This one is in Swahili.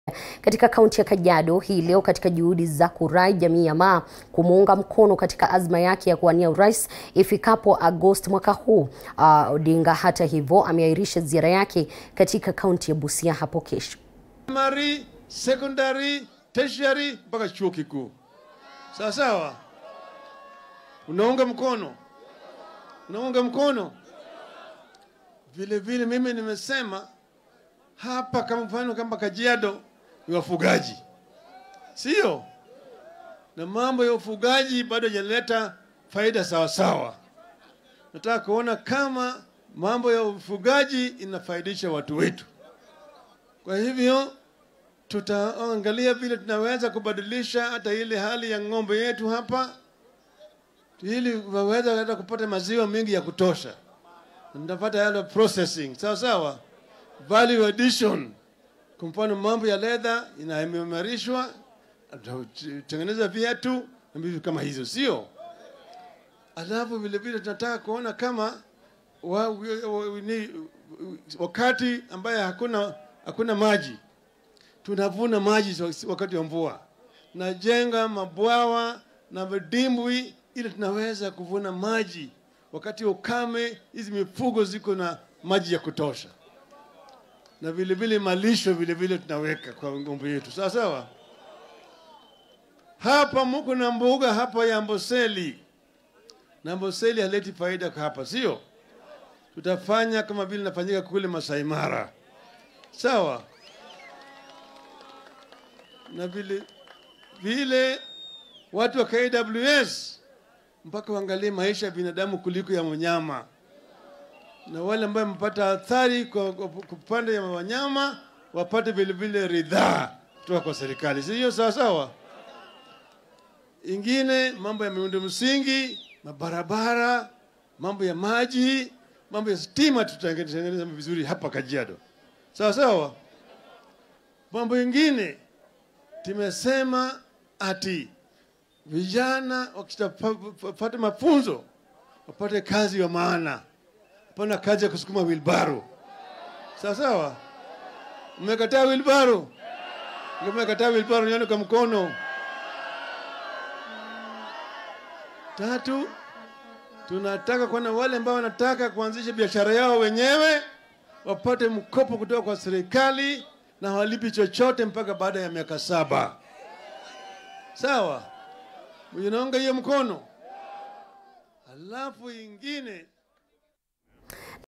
katika kaunti ya Kajiado hii leo katika juhudi za kurai jamii ya Maa kumuunga mkono katika azma yake ya kuwania urais ifikapo Agosti mwaka huu. Uh, Odinga hata hivyo ameahirisha ziara yake katika kaunti ya Busia hapo kesho. primary, secondary, tertiary mpaka chuo kikuu. Sawa sawa, unaunga mkono, unaunga mkono. Vile vile mimi nimesema hapa, kama mfano kama Kajiado ni wafugaji, sio? Na mambo ya ufugaji bado hajaleta faida sawa sawa. Nataka kuona kama mambo ya ufugaji inafaidisha watu wetu. Kwa hivyo tutaangalia vile tunaweza kubadilisha hata ile hali ya ng'ombe yetu hapa, ili waweza hata kupata maziwa mengi ya kutosha, nitapata yale processing sawa sawa, value addition. Kwa mfano mambo ya leather inaimarishwa, tengeneza viatu na vitu kama hizo, sio? Alafu vile vile tunataka kuona kama wa, wa, ni, wakati ambaye hakuna hakuna maji tunavuna maji wakati wa mvua, najenga mabwawa na vidimbwi ili tunaweza kuvuna maji wakati wa ukame. Hizi mifugo ziko na maji ya kutosha, na vile vile malisho vile vile tunaweka kwa ng'ombe yetu, sawa sawa. Hapa muko na mbuga hapa ya Amboseli, na Amboseli haleti faida hapa, sio? Tutafanya kama vile nafanyika kule Masai Mara, sawa na vile vile watu wa KWS mpaka waangalie maisha ya binadamu kuliko ya wanyama, na wale ambao wamepata athari kwa upande ya wanyama wapate vile vile ridhaa kutoka kwa serikali, si hiyo sawa sawa? Ingine mambo ya miundo msingi, mabarabara, mambo ya maji, mambo ya stima, tutatengeneza vizuri hapa Kajiado, sawa sawa. Mambo ingine tumesema ati vijana wakitapata mafunzo wapate kazi ya maana, hapana kazi ya kusukuma wilbaro. Sawa sawa, mmekataa wilbaro? Mmekataa wilbaro, nione kwa mkono. Tatu, tunataka kuona wale ambao wanataka kuanzisha biashara yao wenyewe wapate mkopo kutoka kwa serikali na hawalipi chochote mpaka baada ya miaka saba. Sawa, unaunga hiyo mkono. Alafu ingine